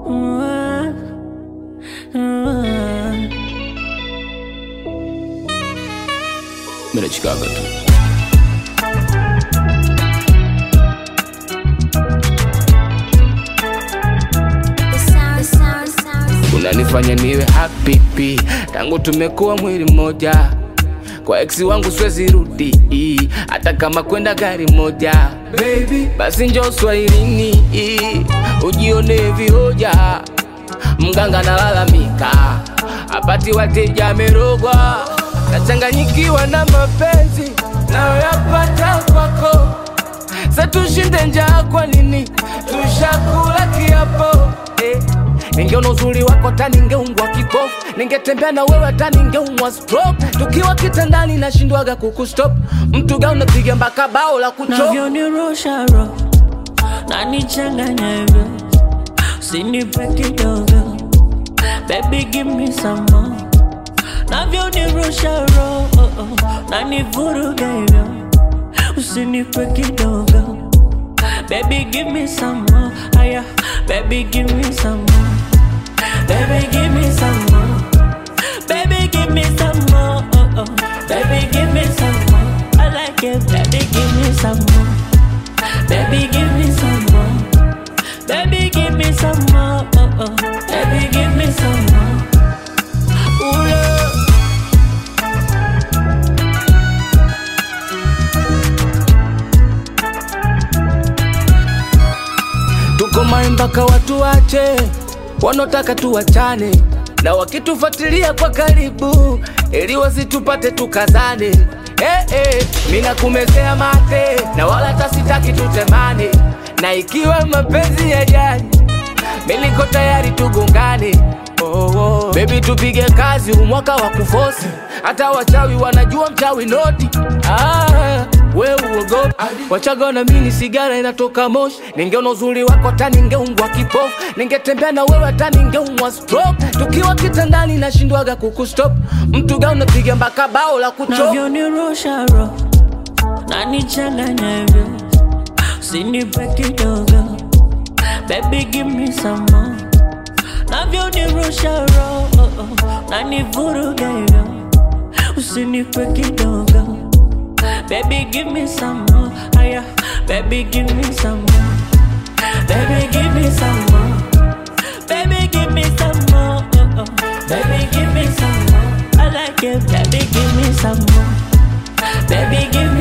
Mimi Chicago tu. Unanifanya niwe happy pi. tangu tumekuwa mwili mmoja kwa ex wangu siwezi rudi hata kama kwenda gari moja baby basi njoo swahilini ujione vihoja mganga nalalamika apati wateja amerogwa nachanganyikiwa na mapenzi nayoyapata kwako sa tushinde njaa kwa nini tushakula kiapo eh. Ningeona uzuri wako hata ningeungwa kipofu, ningetembea na wewe hata ningeumwa stroke. Tukiwa kitandani nashindwaga kukustop, mtu ga unapiga mpaka bao la kuchop. navyonirusha roho na nichanganya hivyo, usinipe kidogo baby, give me some more. Navyonirusha roho na nivuruga hivyo, usinipe kidogo baby, give me some more. Aya, baby, give me some more. Baby, give me some more. Baby, give me some more. Oh, oh. Baby, give me some more. I like it. Baby, give me some more. Baby, give me some more. Baby, give me some more. Oh, oh. Baby, give me some more. Ooh, love. Tuko mai mpaka watu wache wanaotaka tuwachane, na wakitufuatilia kwa karibu ili wasitupate tukazane. Eh, eh, mina kumezea mate na wala tasitaki tutemane, na ikiwa mapenzi ya jani mimi niko tayari tugongane. Oh, oh. Baby tupige kazi umwaka wa kufosi, hata wachawi wanajua mchawi noti. Ah, we uogopi wachaga na mini sigara inatoka moshi. Ningeona uzuri wako hata ningeungwa kipofu, ningetembea na wewe hata ningeumwa stroke. Tukiwa kitandani nashindwaga kukustop, mtu ga unapiga mpaka bao la kuchop. navyonirusha roho na nichanganya hivyo, usinipe kidogo baby, give me some more. Navyonirusha roho na nivuruga hivyo, usinipe kidogo baby, give me some more. Aya, baby, give me some more. Baby, give me some more. Baby, give me some more. Oh, oh. Baby, give me some more. I like it. Baby, give me some more. Baby, give